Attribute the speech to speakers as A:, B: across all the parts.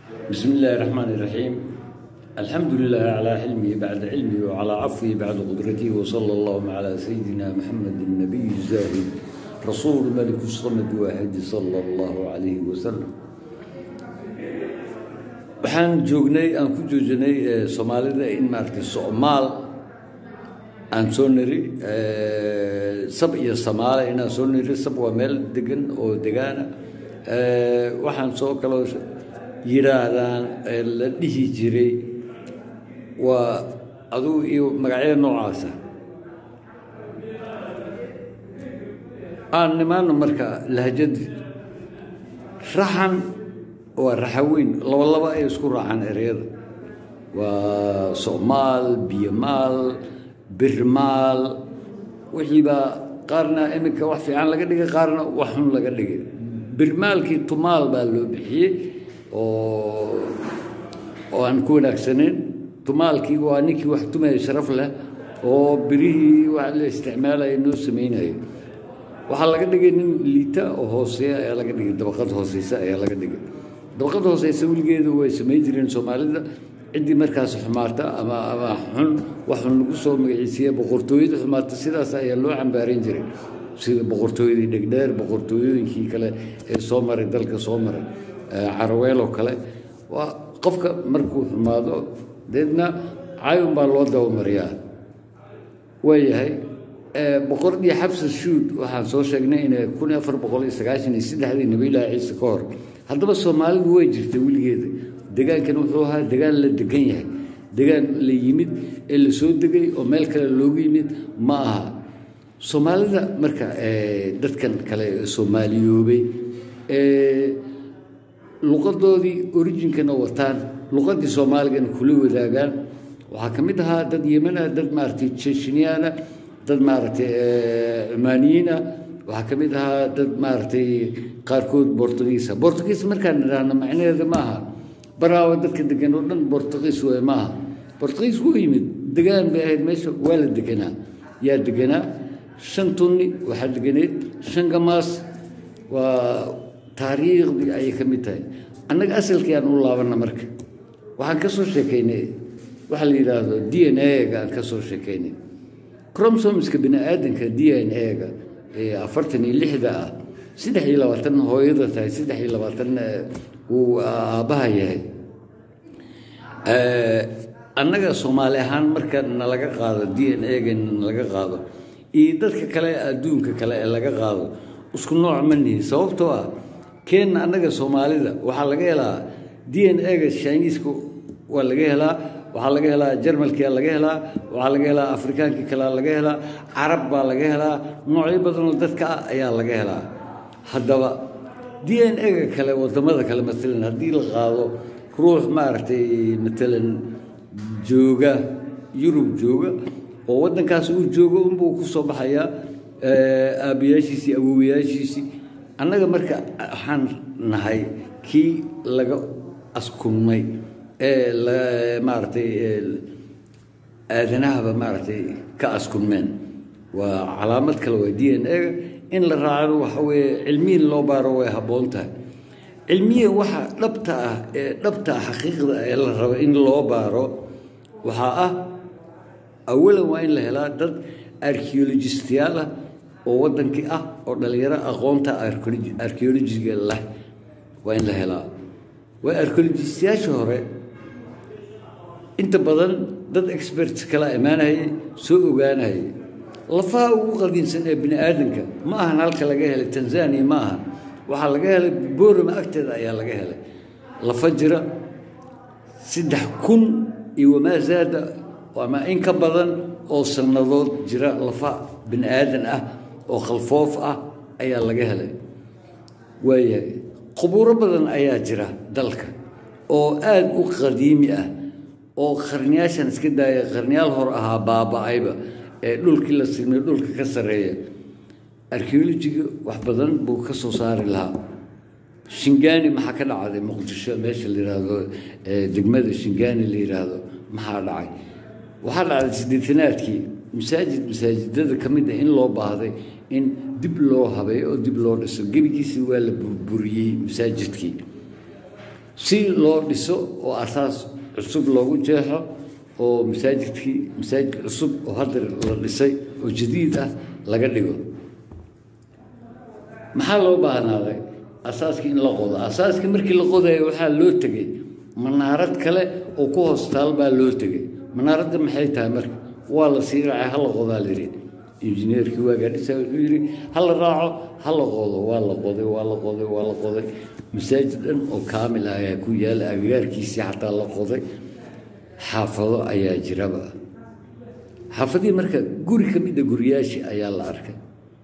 A: بسم الله الرحمن الرحيم الحمد لله على حلمه بعد علمه وعلى عفوه بعد قدرته وصلى الله على سيدنا محمد النبي الزاهد رسول ملك الصمد واحد صلى الله عليه وسلم waxaan joognay aan ku joojinay soomaalida in maaragtay soomaal aan soo niri sab iyo samaale inaan soo niri sab waa meel degan oo degaana waxaan soo kaloo yidhaahdaan la dhihi jiray waa adugu iyo magacyada noocaasa aan nimaano marka lahjadii raxan waa raxaweyn laba laba ay isku raacaan ereyada waa soomaal biyomaal birmaal wixiibaa qaarna iminka wax fiican laga dhigay qaarna wax xun laga dhigay birmaalkii tumaal baa loo bixiyey oo oo aan ku wanaagsanayn tumaalkii waa ninkii wax tumaya sharaf leh oo birihii wax la isticmaalaya noo samaynayo waxaa laga dhigay nin liita oo hooseeya ayaa laga dhigay dabaqad hooseysa ayaa laga dhigay dabaqad hooseysa weligeedu way samayn jireen soomaalida ciddii markaas xumaata ama ama xun wax xun lagu soo magaciisiiya boqortooyada xumaata sidaas ayaa loo cambaaran jiray sida boqortooyadii dhegdheer boqortooyooyinkii kale ee soo maray dalka soo maray caraweel oo kale waa qofka markuu xumaado deedna cayun baa loo dabamariyaa waayahay boqordii xabsa shuud waxaan soo sheegnay inay kun iyo afar boqol iyo sagaashan iyo saddexdii nabiylaahi ciise ka hor haddaba soomaalidu way jirtay weligeeda degaankan wuxuu ahaa degaan la degan yahay degaan la yimid ee la soo degay oo meel kale loogu yimid ma aha soomaalida marka dadkan kale soomaaliyoobay luqadoodii orijinkana wataan luqadii soomaaligana kula wadaagaan waxaa ka mid ahaa dad yeman ah dad maaragtay jeshiniyaana dad maaragtay cumaaniyiina waxaa ka mid ahaa dad maaragtay qaarkood bortugiisa bortugiis markaan idhaahno macnaheeda ma aha baraawa dadka degan oo dhan bortugiis way ma aha bortugiis wuu yimid degaan bay ahayd meesha waa la deganaa yaa deganaa shan tunni waxaa deganeed shan gamaas waa taariikhdii ayay ka mid tahay annaga asalkii aan u laabanna marka waxaan ka soo sheekaynay waxaa la yidhaahdo d n a-ga aan ka soo sheekaynay cromsomska bini aadanka d n a-ga ee afartan iyo lixda ah saddex iyo labaatan hooyada tahay saddex iyo labaatanna uu aabbaha yahay annaga soomaali ahaan marka nalaga qaado d n a-ga nalaga qaado iyo dadka kale adduunka kale ee laga qaado isku nooc ma nihi sababtoo ah keenna annaga soomaalida waxaa laga helaa d n a-ga shiniiska waa laga helaa waxaa laga helaa jarmalkia laga helaa waxaa laga helaa afrikaankii kalea laga helaa carab baa laga helaa noocyo badanoo dadka ah ayaa laga helaa haddaba d n a-ga kale wadamada kale maalan haddii la qaado ruux maaragtay matalan jooga yurub jooga oo waddankaas uu joogo unbuu ku soo baxayaa aabbayaashiisii awowayaashiisii annaga marka waxaan nahay kii laga askumay ee maaragtay aadanahaba maaragtay ka askunmeen waa calaamad kale waa d n a-ga in la raacano waxa weeye cilmiyin loo baaro way habboon tahay cilmiya waxa dhabta ah ee dhabta ah xaqiiqda ee la rabo in loo baaro waxaa ah awalan waa in la helaa dad archeologistayaal ah oo waddankii ah oo dhallinyaro aqoonta archeologiga leh waa in la helaa waa archeologistayaasha hore inta badan dad experts kala imaanayay soo ogaanayay lafaha ugu qadiimsan ee bini aadanka ma ahan halka laga helay tanzania ma ahan waxaa laga helay borama agteeda ayaa laga helay lafa jira saddex kun iyo wamaa zaada ama in ka badan oo sannadood jira lafa bini aadan ah oo khalfoof ah ayaa laga helay waayahay qubuuro badan ayaa jira dalka oo aada u qadiimi ah oo qarniyaashan iska daaya qarniyaal hor ahaa baaba-ayba ee dhulkii la silmay dhulka ka sarreeya archeolojiga wax badan buu ka soo saari lahaa shingaani maxaa ka dhacday muqdisho meesha la yidhaahdo degmada shingaani la yidhaahdo maxaa dhacay waxaa dhacday siddeetanaadkii masaajid masaajidada ka mid ah in loo baahday in dib loo habeeyo oo dib loo dhiso gebigiisii waa la burburiyey masaajidkii si loo dhiso oo asaas cusub loogu jeexo oo masaajidkii masaajid cusub oo hadda la dhisay oo jadiid ah laga dhigo maxaa loo baahnaaday asaaskii in la qodo asaaskii markii la qodayo waxaa loo tegey manaarad kale oo ku hoostaal baa loo tegey manaaradda maxay tahay marka waa la sii raacay hala qodaa la yidhi injineerkii waagaa dhisa wuxuu yidhi hala raaco hala qodo waa la qoday waa la qoday waa la qoday masaajid dhan oo kaamil ah ayaa ku yaala agagaarkiisii xataa la qoday xaafado ayaa jiraba xaafadihii marka guri ka mida guriyaashii ayaa la arkay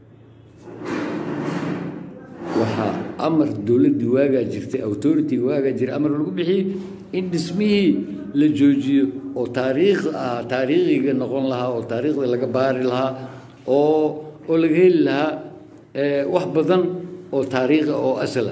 A: waxaa amar dowladdii waagaa jirtay authority waagaa jira amar lagu bixiyey in dhismihii la joojiyo oo taariikh ah taariikhiga noqon lahaa oo taariikhda laga baari lahaa oo oo laga heli lahaa wax badan oo taariikha oo asala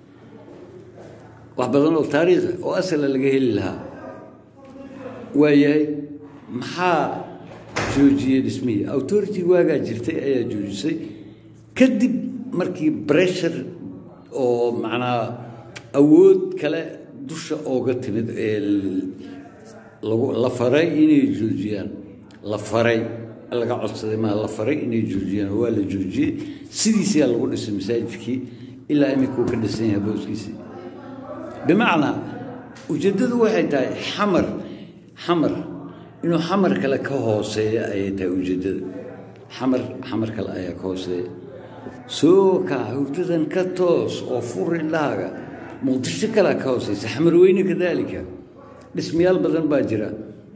A: wax badan oo taariikha oo asala laga heli lahaa waayahay maxaa joojiyey dhismihii authority waagaa jirtay ayaa joojisay kadib markii bressure oo macnaa awood kale dusha ooga timid ee lagu la faray inay joojiyaan la faray laga codsaday maa la faray inay joojiyaan waa la joojiyey sidiisiyaa lagu dhisay masaajidkii ilaa iminkuu ka dhisan yahay booskiisii bimacnaa ujeeddadu waxay tahay xamar xamar inuu xamar kale ka hooseeya ayay tahay ujeeddada xamar xamar kale ayaa ka hooseeya soo kac hurdadan ka toos oo fur indhahaaga muqdisho kalea ka hooseysa xamarweyne kadaalika dhismayaal badan baa jira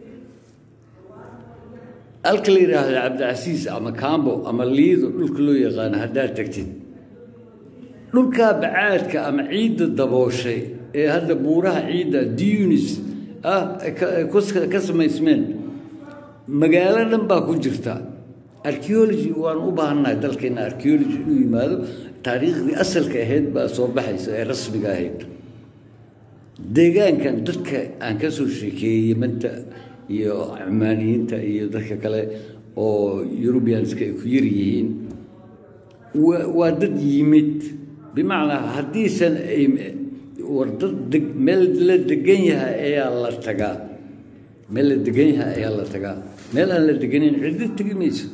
A: halka la yidhaahdo cabdicasiis ama kaambo ama liido dhulka loo yaqaano haddaad tagtid dhulkaa bacaadka ama ciidda dabooshay ee hadda buuraha ciidda dunis ah ka samaysmeen magaalo dhan baa ku jirta archeology waan u baahannahay dalkeena archeology inuu yimaado taariikhdii asalka ahayd baa soo baxaysa ee rasmiga ahayd deegaankan dadka aan ka soo sheekeeyey yemanta iyo cumaaniyiinta iyo dadka kale oo eurubianska ay ku yar yihiin waa dad yimid bimacnaa haddiisan ay war dad meel la degan yahay ayaa la tagaa meel la degan yahay ayaa la tagaa meel aan la deganin ciddo tegi mayso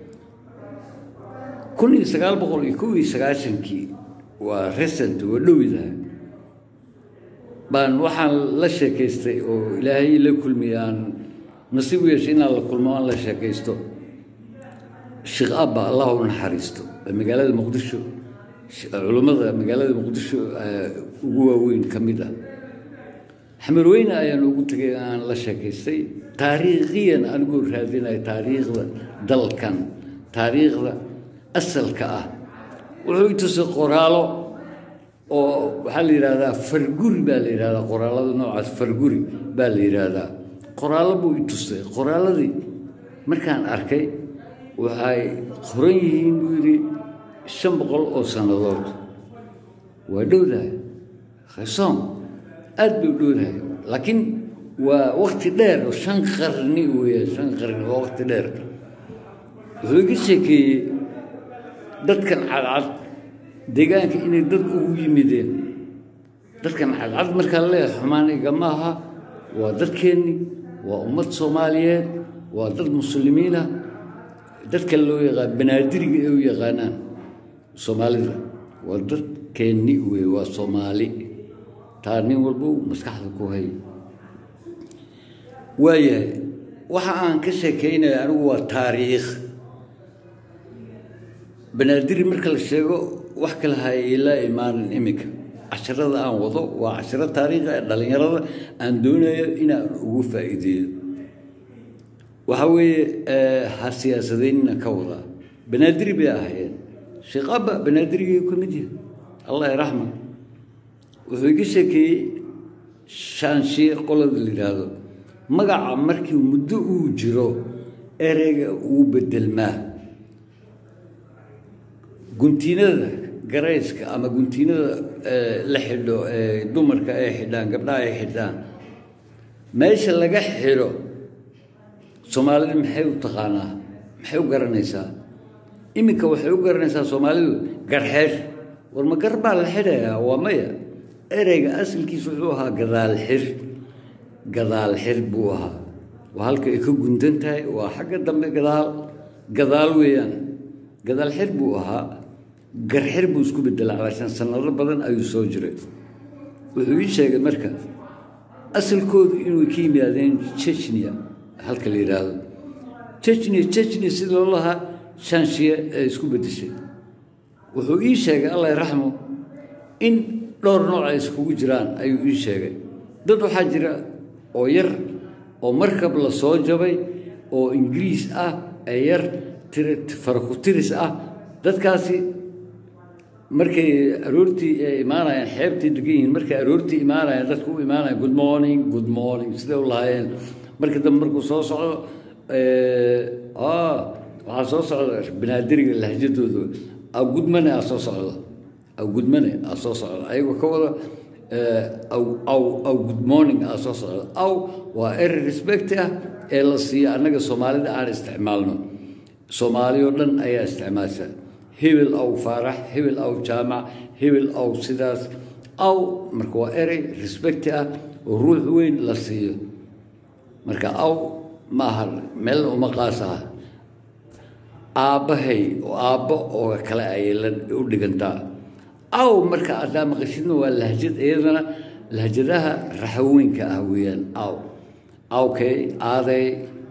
A: kun iyo sagaal boqol iyo kow iyo sagaashankii waa recent waa dhowidahay baan waxaan la sheekaystay oo ilaahay la kulmiyey aan nasiib u yeeshay inaan la kulmo aan la sheekaysto sheekh abba allah u naxariisto magaalada muqdisho culummada magaalada muqdisho ugu waaweyn ka mid ah xamarweyne ayaan ugu tegay aan la sheekaystay taariikhiyan anigoo raadinaya taariikhda dalkan taariikhda asalka ah wuxuu i tusay qoraalo oo waxaa la yidhaahdaa farguri baa la yidhahdaa qoraalada noocaas farguri baa la yidhaahdaa qoraallo buu i tusay qoraalladii markaan arkay waxay qoran yihiin buu yidhi shan boqol oo sannadood waa dhowdahay khasoom aad bay u dhowdahay laakiin waa wakti dheer oo shan qarni weeyaan shan qarni waa wakti dheer wuxuu iga sheekeeyey dadkan cadcad deegaanka inay dad ugu yimideen dadkan cadcad markaa leeyahay xumaan igama aha waa dadkeenni waa ummad soomaaliyeed waa dad muslimiinah dadka loo yaqaan banaadiriga ay u yaqaanaan soomaalida waa dadkeenni wey waa soomaali taa nin walba maskaxda ku hay waayahay waxa aan ka sheekaynaya anigu waa taariikh banaadiri marka la sheego wax kale hayla imaanin iminka casharada aan wado waa casharo taariikha ee dhallinyarada aan doonayo inaan ugu faa'iideeyo waxa weeye ha siyaasadeynina ka wadaa banaadiri bay ahaayeen sheekh abba banaadirigay ka mid yahay allah iraxma wuxuu iga sheekeeyey shaanshiye qolada la yidhaahdo magaca markii muddo uu jiro ereyga uu bedelmaa guntiinada garayska ama guntiinada la xidho ee dumarka ay xidhaan gabdhaha ay xidhaan meesha laga xidho soomaalida maxay u taqaanaa maxay u garanaysaa iminka waxay u garanaysaa soomaalidu garxeer war ma gar baa la xidhayaa waa maya ereyga asalkiisa wuxuu ahaa gadaal xir gadaal xir buu ahaa waa halka ay ka gundan tahay waa xagga dambe gadaal gadaal weeyaan gadaal xir buu ahaa garxir buu isku bedelay calaashan sanado badan ayuu soo jiray wuxuu ii sheegay marka asalkoodu inuu ka yimaadeen chechnia halka la yidhaahdo chechnia chechnia sida loo lahaa shanshiye ee isku bedeshay wuxuu ii sheegay allah raxmo in dhowr nooc ay iskugu jiraan ayuu ii sheegay dad waxaa jira oo yar oo markab la soo jabay oo ingiriis ah ee yar farakutiris ah dadkaasi markay aroortii ay imaanayaan xeebtay degan yihiin markay aroortii imaanayaan dadku u imaanayaan good morning good morning siday u lahaayeen marka dambe markuu soo socdo waxaa soo socda banaadiriga lahjadooda awgudmane aa soo socda awgudmane aa soo socda ayagoo ka wada aw aw aw good morning aa soo socda aw waa eri respect ah ee la siiyo annaga soomaalida aan isticmaalno soomaali oo dhan ayaa isticmaasha hebel aw faarax hebel aw jaamac hebel aw sidaas aw marka waa erey respect ah oo ruux weyn la siiyo marka aw ma aha meel uma qaas ah aabbahay oo aabbo oo kale ayay la u dhigantaa aw marka adaa maqashidna waa lahjad iyadana lahjadaha raxaweynka ah weeyaan aw awkay aaday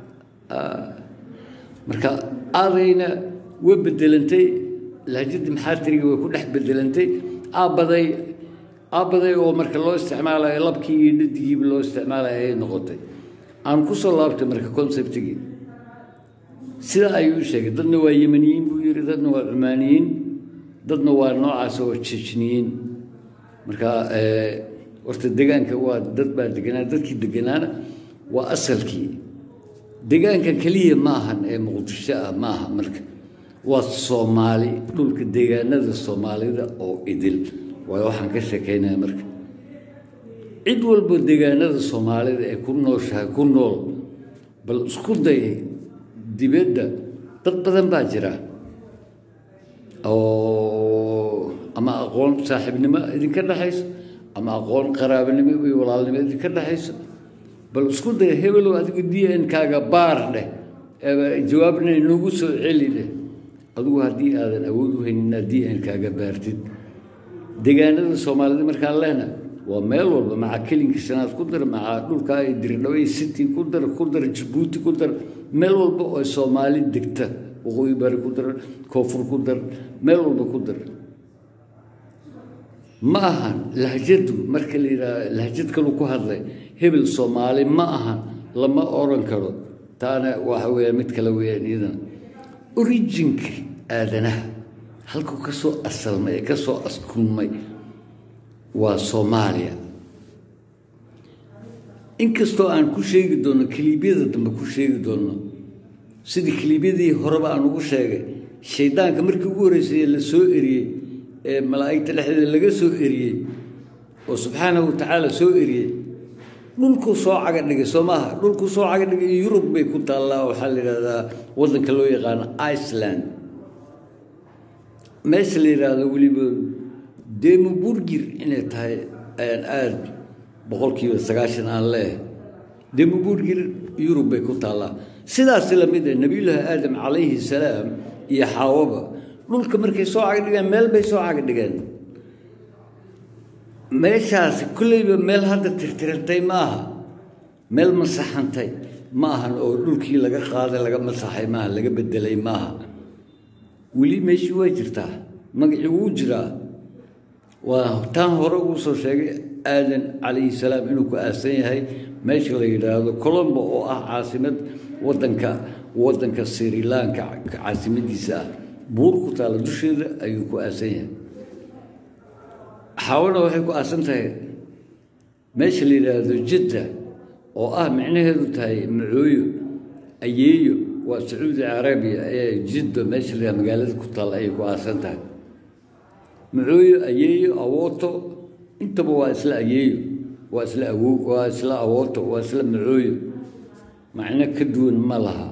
A: marka aadayna way bedelantay lahjadii maxaatiriga way ku dhex bedelantay aabbaday aabbaday oo marka loo isticmaalayo labkii iyo dhadigiiba loo isticmaalayo ayay noqotay aan ku soo laabtay marka conceptigii sidaa ayuu u sheegay dadna waa yemaniyiin buu yidhi dadna waa cumaaniyiin dadna waa noocaas oo jejniyiin marka horta degaanka waa dad baa deganaa dadkii deganaana waa asalkii degaanka keliya ma ahan ee muqdisho ah ma aha marka waa soomaali dhulka deegaanada soomaalida oo idil waayo waxaan ka sheekaynaya marka cid walbo deegaanada soomaalida ee ku nooshahay ku nool bal isku day dibadda dad badan baa jira oo ama aqoon saaxiibnimo idinka dhexayso ama aqoon qaraabanimo iyo walaalnimo idinka dhexayso bal isku day hebelow adigu d n kaaga baar dheh jawaabna nagu soo celi dheh adigu haddii aadan awood u haynin inaad d n kaaga baartid deegaanada soomaalida markaan lehna waa meel walba maca kelinka shanaad ku dar maca dhulkaa ay dirdhaway city ku dar ku dar jabuuti ku dar meel walba oo soomaali degta waqooyi bari ku dar koonfur ku dar meel walba ku dar ma ahan lahjadu marka la yidhaah lahjad kalu ku hadlay hebel soomaali ma ahan lama oran karo taana waxa weeyaan mid kale weeyaan iyadana originka aadanaha halkuu ka soo asalmay ee ka soo askulmay waa soomaaliya inkastoo aan ku sheegi doonno kiliibyada dambe ku sheegi doonno sidii kiliibyadii horeba aan ugu sheegay shaydaanka markii ugu horreysay la soo eriyey ee malaa'igta dhexdeeda laga soo eriyey oo subxaanahu wa tacaala soo eriyey dhulkuu soo caga dhigay soo maaha dhulkuu soo caga dhigay yurub bay ku taallaa waxaa la yidhahdaa waddanka loo yaqaano iceland meesha la yidhaahdo weliba demoburgir inay tahay ayaan aada boqolkiiba sagaashan aan leehay demoburgir yurub bay ku taallaa sidaasi lamid ah nebiyullaahi aadam calayhi salaam iyo xaawaba dhulka markay soo caga dhigeen meel bay soo caga dhigeen meeshaasi kulleyba meel hadda tirtirantay ma aha meel masaxantay ma ahan oo dhulkii laga qaaday laga masaxay maaha laga bedelay maaha weli meeshii waa jirtaa magacii wuu jiraa waa taan hore uu soo sheegay aadan calayhi salaam inuu ku aasan yahay meesha la yidhaahdo colombo oo ah caasimad wadanka waddanka srilanka caasimadiisa ah buur ku taalla dusheeda ayuu ku aasan yahay xawana waxay ku aasan tahay meesha la yidhaahdo jidda oo ah micnaheedu tahay macooyo ayeeyo waa sacuudi carabiya ee jidda meesha la yidhahdo magaalada ku taalla ayay ku aasan tahay macooyo ayeeyo awooto intaba waa isla ayeeyo waa isla awo waa isla awooto waa isla macooyo macno ka duwan ma laha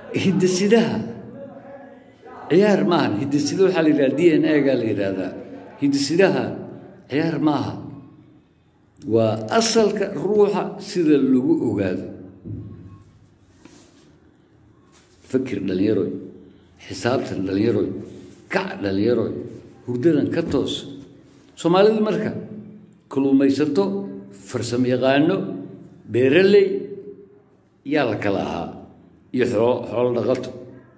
A: hidasidaha ciyaar maahan hidasida waxaa la yidhahda d n a gaa la yidhaahdaa hidisidaha ciyaar ma aha waa asalka ruuxa sida lagu ogaado fakir dhallinyaroy xisaabtan dhallinyaroy kac dhallinyaroy hurdadan ka toos soomaalidu marka kaluumaysato farsamo yaqaano beeraley yaa la kala ahaa iyo xoo xoolo dhaqato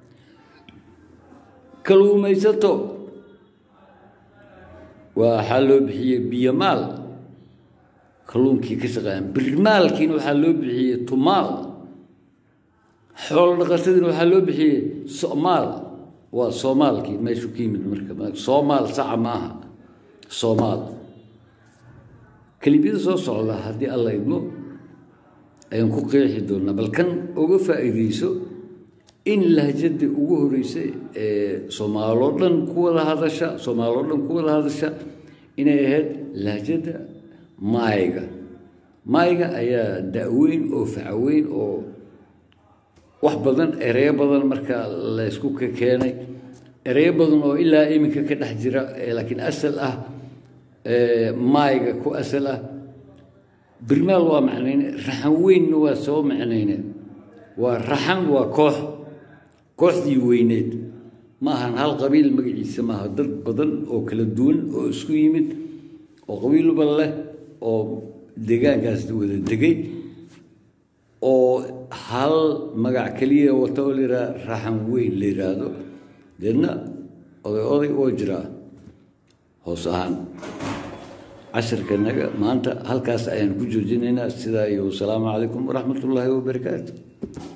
A: kaluumaysato waxaa loo bixiyey biyomaal kalluunkii ka shaqeeyaan birmaalkiina waxaa loo bixiyey tumaal xoolo dhaqatadiina waxaa loo bixiyey somaal waa soomaalkii meeshu ka yimid marka soomaal saca maaha soomaal kelibyada soo socda haddii alla idmo ayaan ku qeexi doonaa bal kan uga faa'iideyso in lahjadii ugu horeysay ee soomaaloo dhan ku wada hadasha soomaaloo dhan ku wada hadasha inay ahayd lahjada maayga maayga ayaa da-weyn oo facaweyn oo wax badan ereyo badan marka laysku ka keenay ereyo badan oo ilaa iminka ka dhex jira laakiin asal ah maayga ku asal ah birmaal waa macnayne raxan weynna waa soo macnayne waa raxan waa koox kooxdii weyneed ma ahan hal qabiil magaciisa maaha dad badan oo kala duwan oo isku yimid oo qabiilba leh oo deegaankaas wada degay oo hal magac keliya wata oo layidhaha raxan weyn la yidhaahdo deedna oday oday oo jiraa hoos ahaan casharkanaga maanta halkaas ayaan ku joojinaynaa sidaa iyo wasalaamu calaykum waraxmat ullaahi wabarakaatu